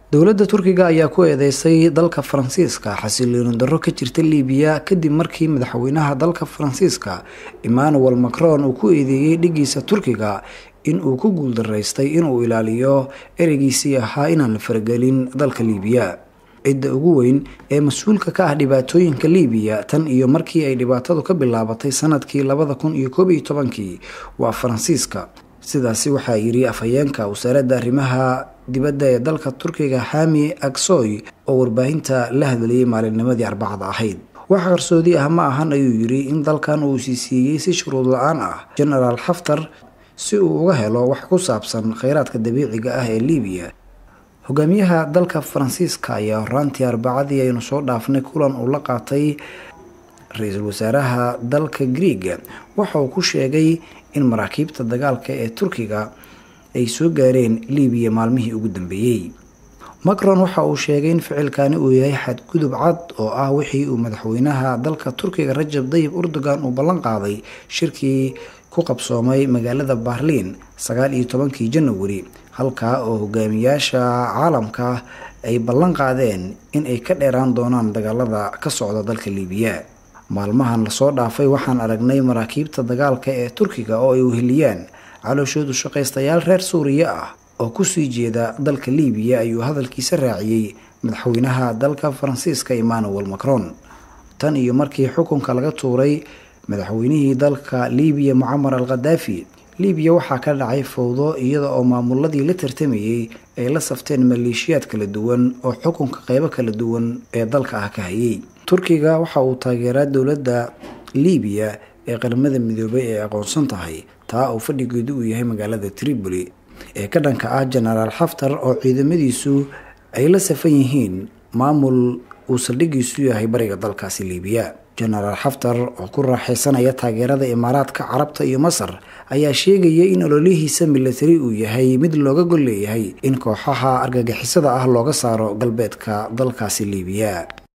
dowladda turkiga ayaa ku eedeysay dalka faransiiska xasilooni darro ka jirta liibiya kadib markii madaxweynaha dalka faransiiska emmanuel macron uu ku eedeeyey dhigiisa turkiga in uu ku guuldaraystay inuu ilaaliyo ereygiisii ahaa inaan la faragelin dalka liibiya cidda ugu weyn ee mas-uulka ka ah dhibaatooyinka liibiya tan iyo markii ay dhibaatadu ka bilaabatay sanadkii labada kun iyo koob iyo tobankii waa faransiiska sidaasi waxaa yiri afhayeenka wasaaradda arrimaha dibadda ee dalka turkiga xami aksoy oo warbaahinta la hadlayay maalinnimadii arbacada ahayd wax qarsoodi ah ma ahan ayuu yiri in dalkan uu siisiiyey si shuruud la-aan ah genaraal xaftar si uu uga helo wax ku saabsan kheyraadka dabiiciga ah ee liibiya hogaamiyaha dalka faransiiska ayaa horaantii arbacadii aynu soo dhaafnay kulan uu la qaatay ra-iisul wasaaraha dalka griega waxa uu ku sheegay in maraakiibta dagaalka ee turkiga ay soo gaareen liibiya maalmihii ugu dambeeyey macron waxa uu sheegay in ficilkani uu yahay xadgudub cad oo ah wixii uu madaxweynaha dalka turkiga rajab dayib erdogan uu ballan qaaday shirkii ku qabsoomay magaalada baarliin sagaal iyo tobankii janawari halkaa oo hogaamiyaasha caalamka ay ballan qaadeen in ay ka dheeraan doonaan dagaalada ka socda dalka liibiya maalmahan lasoo dhaafay waxaan aragnay maraakiibta dagaalka ee turkiga oo ay uheliyaan calooshoodu shaqaystayaal reer suuriya ah oo kusii jeeda dalka liibiya ayuu hadalkiisa raaciyey madaxweynaha dalka faransiiska emmanuel macron tan iyo markii xukunka laga tuuray madaxweynihii dalka liibiya mucamar al khadaafi liibiya waxaa ka dhacay fowdo iyada oo maamuladii la tartamayey ay la safteen maleeshiyaad kala duwan oo xukunka qeybo kala duwan ee dalka ah ka hayay turkiga waxa uu taageeraa dowladda liibiya ee qaramada midoobay ee aqoonsan tahay taa uu fadhigeedu uu yahay magaalada tripoli ee ka dhanka ah genaraal xaftar oo ciidamadiisu ay la safan yihiin maamul uu saldhigiisu yahay bariga dalkaasi liibiya genaraal xaftar oo ku raaxaysanaya taageerada imaaraadka carabta iyo masar ayaa sheegaya in ololihiisa milatari uu yahay mid looga gol leeyahay in kooxaha argagixisada ah looga saaro galbeedka dalkaasi liibiya